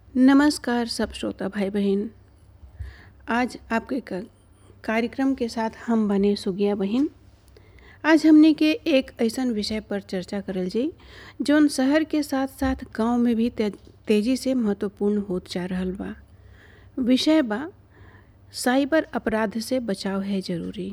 नमस्कार सब श्रोता भाई बहन आज आपके क- कार्यक्रम के साथ हम बने सुगिया बहन आज हमने के एक ऐसन विषय पर चर्चा करल जी जौन शहर के साथ साथ गांव में भी ते, तेजी से महत्वपूर्ण होत जा रहल बा विषय बा साइबर अपराध से बचाव है जरूरी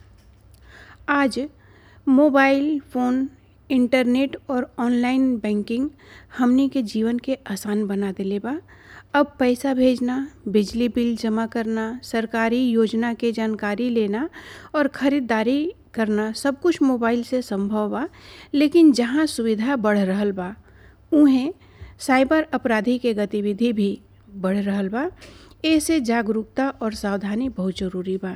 आज मोबाइल फ़ोन इंटरनेट और ऑनलाइन बैंकिंग हमनी के जीवन के आसान बना देले बा अब पैसा भेजना बिजली बिल जमा करना सरकारी योजना के जानकारी लेना और ख़रीदारी करना सब कुछ मोबाइल से संभव बा लेकिन जहाँ सुविधा बढ़ रहल बा उहें साइबर अपराधी के गतिविधि भी बढ़ रहल बा ऐसे जागरूकता और सावधानी बहुत जरूरी बा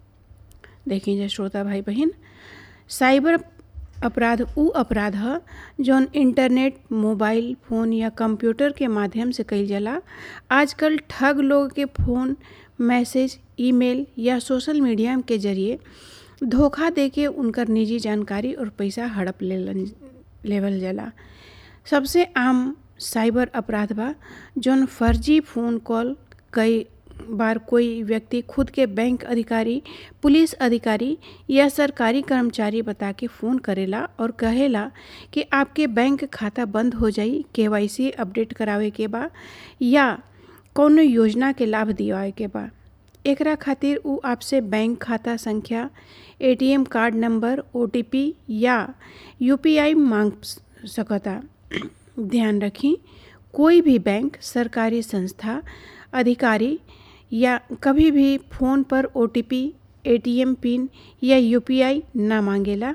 देखिए जा श्रोता भाई बहन साइबर अपराध उ अपराध ह जौन इंटरनेट मोबाइल फ़ोन या कंप्यूटर के माध्यम से कईल जाला आजकल ठग लोग के फ़ोन मैसेज ईमेल या सोशल मीडिया के जरिए धोखा देके उनकर निजी जानकारी और पैसा हड़प लेलन लेवल जाला सबसे आम साइबर अपराध बा जौन फर्जी फ़ोन कॉल कई बार कोई व्यक्ति खुद के बैंक अधिकारी पुलिस अधिकारी या सरकारी कर्मचारी बता के फ़ोन करेला और कहेला कि आपके बैंक खाता बंद हो जाई केवाईसी अपडेट करावे के बा या कौनो योजना के लाभ दिवावे के बा एकरा खातिर उ आपसे बैंक खाता संख्या एटीएम कार्ड नंबर ओटीपी या यूपीआई मांग सकता ध्यान रखी कोई भी बैंक सरकारी संस्था अधिकारी या कभी भी फ़ोन पर ओटीपी एटीएम पिन या यूपीआई ना मांगेला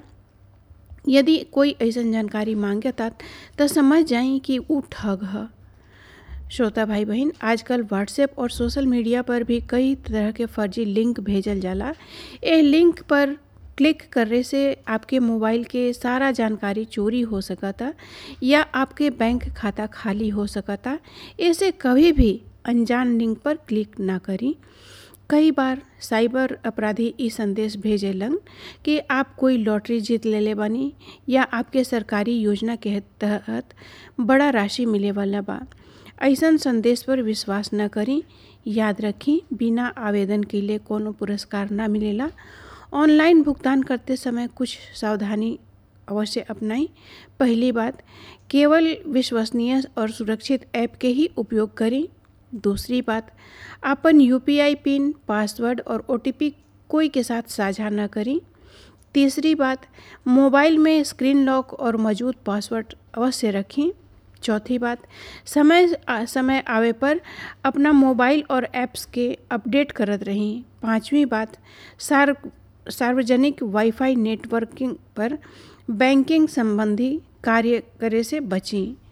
यदि कोई ऐसन जानकारी मांगता तो समझ जाई कि उ ठग ह श्रोता भाई बहन आजकल व्हाट्सएप और सोशल मीडिया पर भी कई तरह के फर्जी लिंक भेजल जाला ए लिंक पर क्लिक करने से आपके मोबाइल के सारा जानकारी चोरी हो सकता या आपके बैंक खाता खाली हो सकता ऐसे कभी भी अनजान लिंक पर क्लिक ना करी कई बार साइबर अपराधी ई संदेश भेजेलन कि आप कोई लॉटरी जीत लेले बानी या आपके सरकारी योजना के तहत बड़ा राशि मिले वाला बा ऐसन संदेश पर विश्वास न करी याद रखी बिना आवेदन के लिए कोनो पुरस्कार ना मिलेला ऑनलाइन भुगतान करते समय कुछ सावधानी अवश्य अपनाई पहली बात केवल विश्वसनीय और सुरक्षित ऐप के ही उपयोग करें दूसरी बात अपन यूपीआई पिन पासवर्ड और ओटीपी कोई के साथ साझा न करें तीसरी बात मोबाइल में स्क्रीन लॉक और मौजूद पासवर्ड अवश्य रखें चौथी बात समय समय आवे पर अपना मोबाइल और ऐप्स के अपडेट करत रहें पांचवी बात सार सार्वजनिक वाईफाई नेटवर्किंग पर बैंकिंग संबंधी कार्य करे से बचें